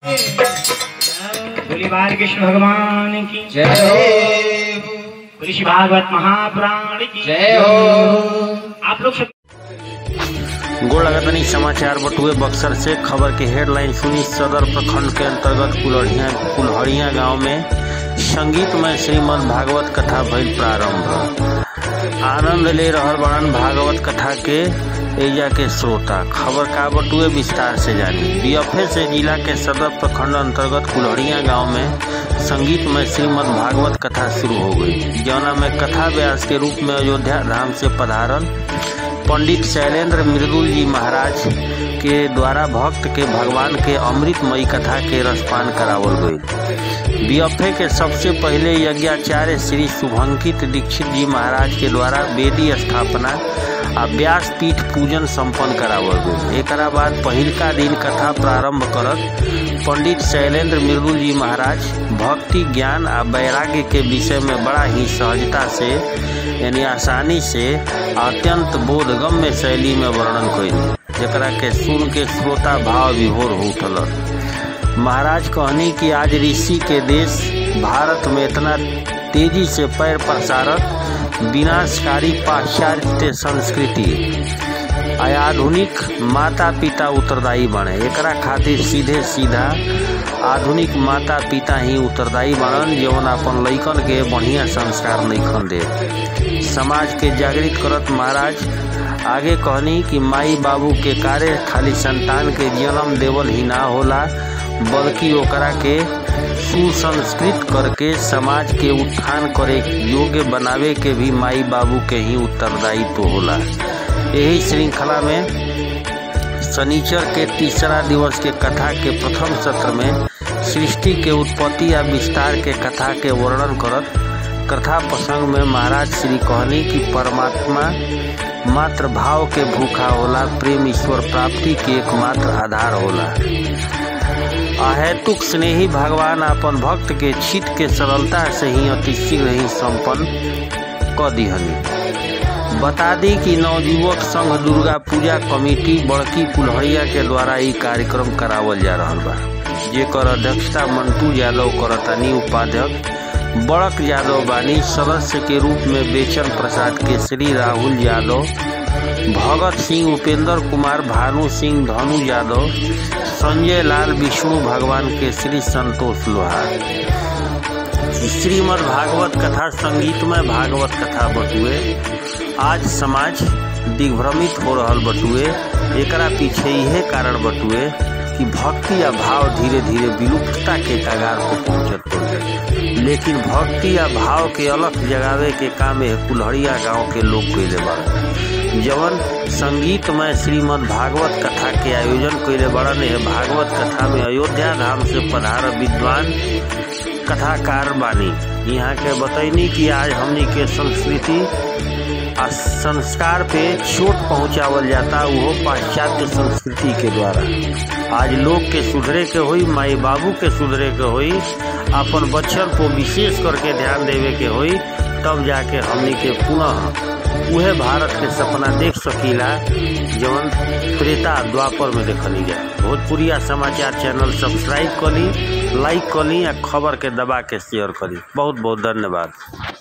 बोली बाल कृष्ण भगवान की जय हो बोली श्री भागवत महापुराण की जय हो आप लोग सब गोड़ लगातानी समाचार बटुए बक्सर से खबर की हेडलाइन सुनी सदर प्रखंड के अंतर्गत कुलहड़िया कुल्हड़िया गांव में संगीतमय श्रीमद् भागवत कथा भइल प्रारंभ आनंद ले रहल बड़न भागवत कथा के एजा के श्रोता खबर का बटुए विस्तार से जानी बीएफए से जिला के सदर प्रखंड अंतर्गत कुल्हड़िया गांव में संगीतमय श्रीमद् भागवत कथा शुरू हो गई जौना में कथा व्यास के रूप में अयोध्या धाम से पधारल पंडित शैलेंद्र मृदुल जी महाराज के द्वारा भक्त के भगवान के अमृतमयी कथा के रसपान करावल गई बीएफए के सबसे पहले यज्ञाचार्य श्री शुभंकित दीक्षित जी महाराज के द्वारा वेदी स्थापना आ व्यास पीठ पूजन संपन्न करावल गई एक बाद पहिलका दिन कथा प्रारंभ करत पंडित शैलेंद्र मृदुल जी महाराज भक्ति ज्ञान आ वैराग्य के विषय में बड़ा ही सहजता से यानी आसानी से अत्यंत बोधगम्य शैली में वर्णन कैली जकरा के सुन के श्रोता भाव विभोर हो उठल महाराज कहनी कि आज ऋषि के देश भारत में इतना तेजी से पैर पसारत विनाशकारी पाश्चात्य संस्कृति आधुनिक माता पिता उत्तरदायी बने एकरा खातिर सीधे सीधा आधुनिक माता पिता ही उत्तरदायी बनन जवन अपन लइकन के बढ़िया संस्कार नइखन दे समाज के जागृत करत महाराज आगे कहनी कि माई बाबू के कार्य खाली संतान के जन्म देवल ही ना होला बल्कि ओकरा के सुसंस्कृत करके समाज के उत्थान करे योग्य बनावे के भी माई बाबू के ही उत्तरदायित्व तो होला यही श्रृंखला में शनिचर के तीसरा दिवस के कथा के प्रथम सत्र में सृष्टि के उत्पत्ति या विस्तार के कथा के वर्णन करत कथा प्रसंग में महाराज श्री कहनी कि परमात्मा मात्र भाव के भूखा होला प्रेम ईश्वर प्राप्ति के एकमात्र आधार होला अहेतुक स्नेही भगवान अपन भक्त के छित के सरलता से ही अति शीघ्र ही संपन्न क दिहनी बता दी कि नवयुवक संघ दुर्गा पूजा कमेटी बड़की कुल्हड़िया के द्वारा ई कार्यक्रम करावल जा रहा बा जेकर अध्यक्षता मंटू यादव करतानी उपाध्यक्ष बड़क यादव बानी सदस्य के रूप में बेचन प्रसाद केसरी राहुल यादव भगत सिंह उपेंद्र कुमार भानु सिंह धनु यादव संजय लाल विष्णु भगवान केसरी संतोष लोहार श्रीमद् भागवत कथा संगीतमय भागवत कथा बटुए आज समाज दिग्भ्रमित हो रहल बटुए एकरा पीछे यह कारण बटुए कि भक्ति या भाव धीरे धीरे विलुप्तता के कगार पर पहुंचत पड़े लेकिन भक्ति या भाव के अलग जगावे के काम है कुल्हड़िया गांव के लोग कैले बड़न जवन संगीतमय श्रीमद् भागवत कथा के आयोजन कैले बड़न है भागवत कथा में अयोध्या धाम से पधार विद्वान कथाकार बानी यहाँ के बतैनी कि आज हमनी के संस्कृति आ संस्कार पे चोट पहुंचावल जाता वो पाश्चात्य संस्कृति के द्वारा आज लोग के सुधरे के होई माई बाबू के सुधरे के होई अपन बच्चन को विशेष करके ध्यान देवे के होई तब जाके हमनी के पुनः उहे भारत के सपना देख सकीला जवन त्रेता द्वापर में देखली जाए भोजपुरिया समाचार चैनल सब्सक्राइब करी लाइक करी या खबर के दबा के शेयर करी बहुत बहुत धन्यवाद